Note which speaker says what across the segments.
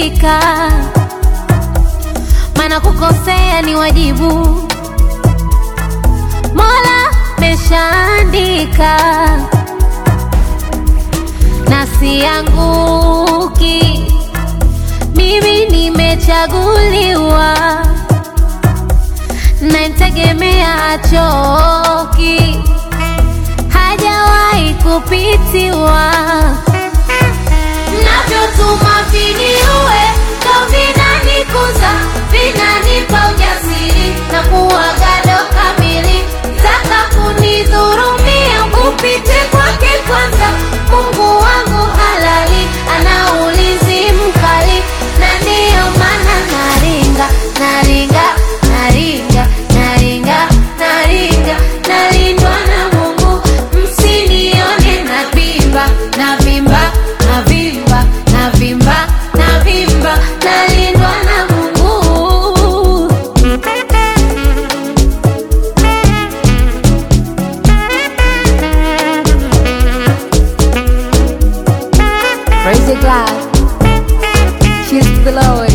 Speaker 1: ridhika, maana kukosea ni wajibu. Mola meshaandika, na sianguki, mimi nimechaguliwa, namtegemea achoki, hajawahi kupitiwa navyotuma viniue ndo vinanikuza vinanipa ujasiri na kuwa gado kamili taka kunidhurumia upite kwake kwanza mungu wangu halali ana ulinzi mkali na ndiyo maana naringa naringa naringa naringa naringa nalindwa na mungu msinione navimba navimba navimba navimba navimba nalindwa na mungu
Speaker 2: Praise the God. Cheers to the Lord.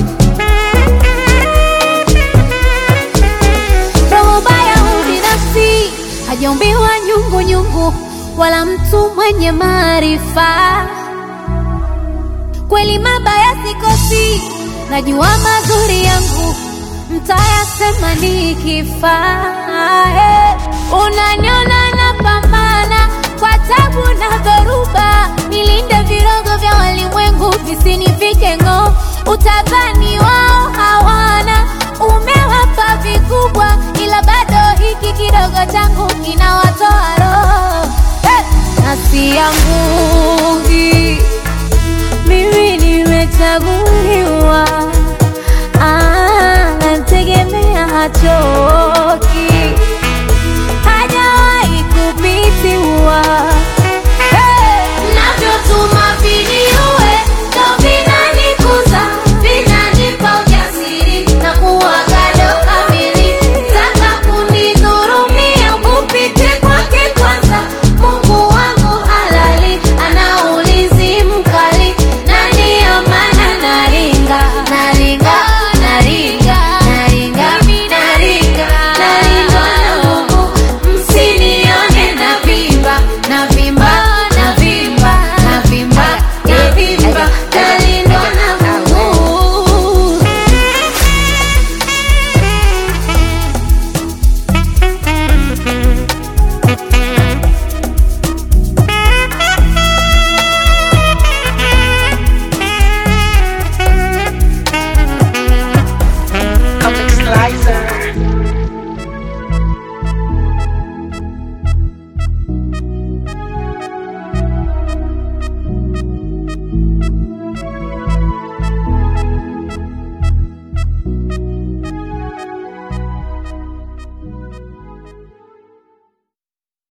Speaker 1: roho baya ubinafsi hajaumbiwa nyungu nyungu wala mtu mwenye maarifa kweli mabaya sikosi najua mazuri yangu mtayasema nikifa Eh, unaniona napambana kwa tabu na dhoruba nilinde virogo vya walimwengu visinifike ng'oo utadhani wao hawana umewapa vikubwa ila bado hiki kidogo changu kinawatoa roho hey! nasianguki